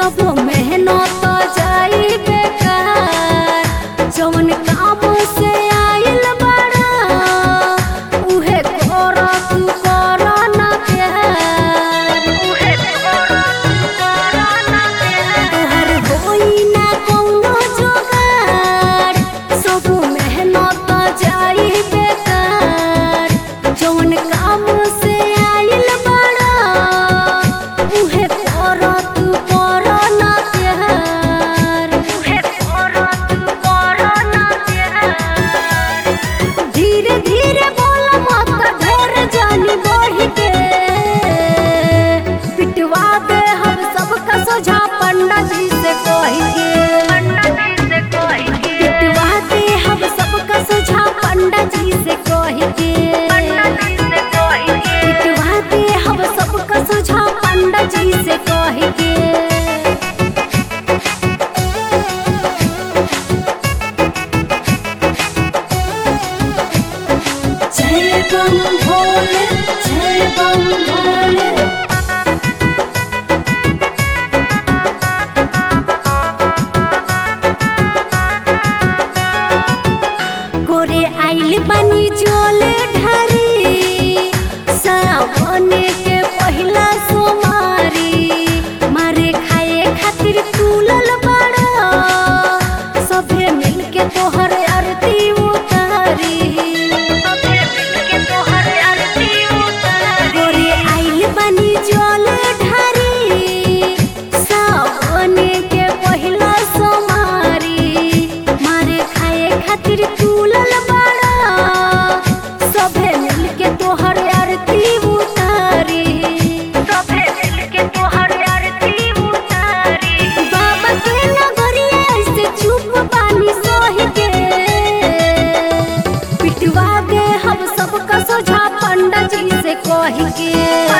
सब मेहनत जाई बेकार जवन काम से आइल बड़ा उहे कर तू कर ना प्यार उहे कर तू कर ना प्यार तोहर होई ना कौनो जोगार सब मेहनत जाई बेकार जवन काम से आइल बड़ा उहे कर तू कर ना प्यार उहे कर तू कर ना प्यार धीरे धीरे बोल मत ढेर जानी बढ़ के पिटवा दे हम सबका सोझा पंडा जी से कह के पिटवा दे हम सबका सोझा पंडा जी से कह के पिटवा दे हम सबका सोझा पंडा जी से कह के जय बम भोले जय बम भोले गोरे आइल बनी जोल ढारी सावन के पहिला सोमारी मारे खाए खातिर तुलल बड़ा सभे मिलके तोहर आरती उतारी सभे मिलके तोहर आरती उतारी गोरे आइल बनी जोल ढारी सावन के पहिला सोमारी मारे खाए खातिर तुलल बड़ा सभे मिलके तोहर आरती उतारी सभे मिलके तोहर आरती उतारी बाबा के नगरिया ऐसे चुप पानी सोह के पिटवा दे हम सबका सोझा पंडा जी से कह के